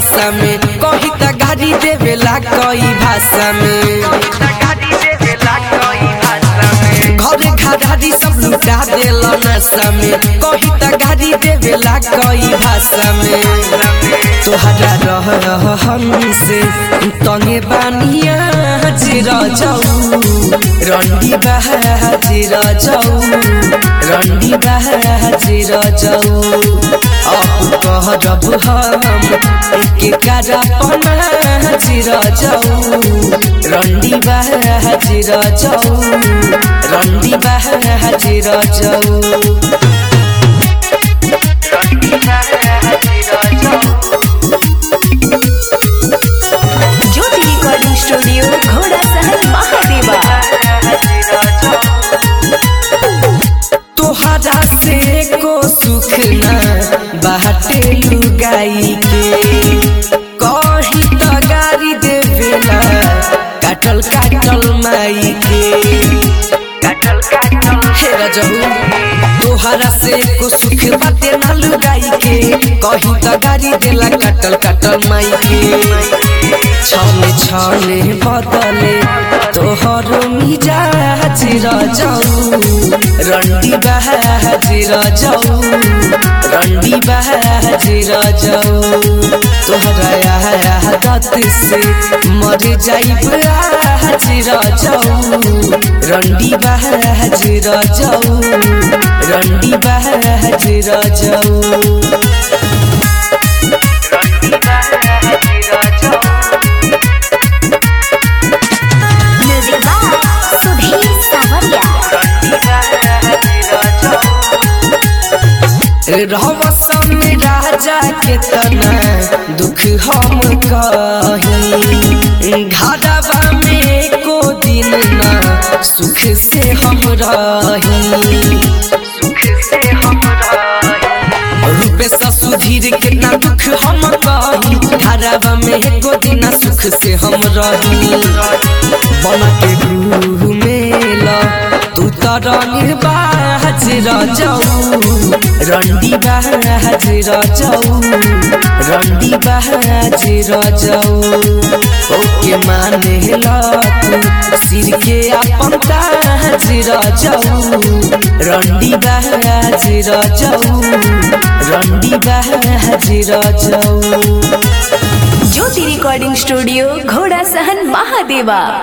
नशा में कही त गाड़ी देवेला कई भाषा में घरे घरारी सब लुटा देला नशा में कही त गाड़ी देवेला कई भाषा में तोहरा रह हमसे तंगे बानिया हाजिर जाऊ रंडी बाजिर जाऊ रंडी बाजिर जाऊ अब कहरब हम के करापना हाजिर जाऊ रंडी बाजिर जाऊ रंडी बाजिर जाऊ ज्योति रिकॉर्डिंग स्टूडियो घोड़ा सहन महादेवा तोहरा से को सुख ना बाटे लुगाई के कही त गाड़ी देवेला काटल काटल माई के हे रजहू तोहरा से को सुख बाटे ना लुगाई के कही त गाड़ी देला काटल काटल माई के छले छले बदले तोहर मिजाज रजाऊ रंडी बहाज रजाऊ रंडी बहाज रजाऊ तोहरा आदत से मर जाइब आज रजाऊ रंडी बहाज रजाऊ रंडी बहाज रजाऊ म्यूजिक बाय सुधीर सावरिया रहवसन राजा के तना दुख हम कही घरवा में को दिन ना सुख से हम रही रूपे ससुधीर कितना दुख हम कही घरवा में को दिन सुख से हम रही बन के घूमेला तू तर निर्बाज रजाऊ रंडी बाज रजाऊ रंडी बाज रजाऊ ओके माने तू सिर के अपन ताज रजाऊ रंडी बाज रजाऊ रंडी बाज रजाऊ ज्योति रिकॉर्डिंग स्टूडियो घोड़ा सहन महादेवा